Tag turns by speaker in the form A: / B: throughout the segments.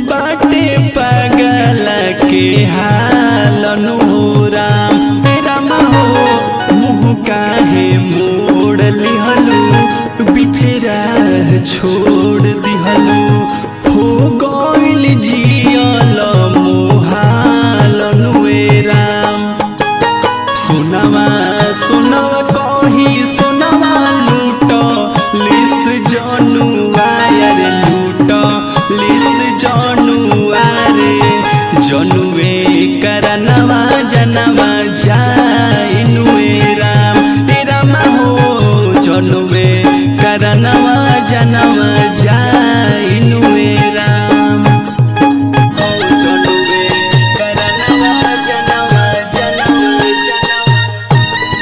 A: बाटे पागल के हालन हो राम राम हो मुँह काहे मोड़ लिहलू बिचरा छोड़ दिहलू हो गइल जियल मोहालन वे राम सुनवा सुनवा कही सुनवा लूट लिस जनुआ रे लूट लिस जनुआ रे जनुए करनवा जनवा जाइनुए राम हे राम हो जनुए करनवा जनवा जाइनुए राम हो जनुए करनवा जनवा जनवा जनवा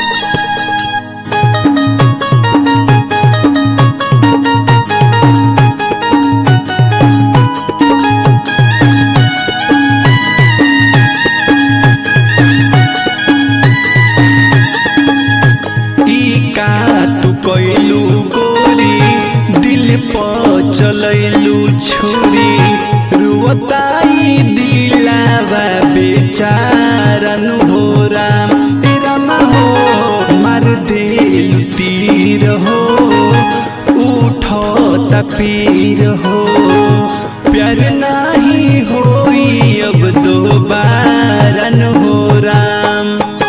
A: ई का तू कैलू गोरी दिल पर चलैलू छुरी रुवताई दिलावा बेचारन हो राम हे राम हो मार देलू तीर हो उठो तपीर हो प्यार नाही होई अब दोबारन हो राम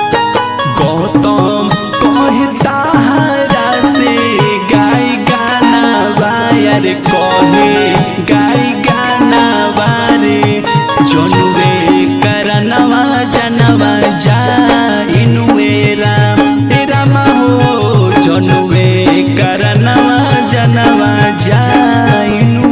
A: गौतम कहता हरा से गाय गाना वायर कहे गाय गाना वारे जनुवे करनवा जनवा जाइनुए राम हे राम हो जनुवे करनवा जनवा जाइनु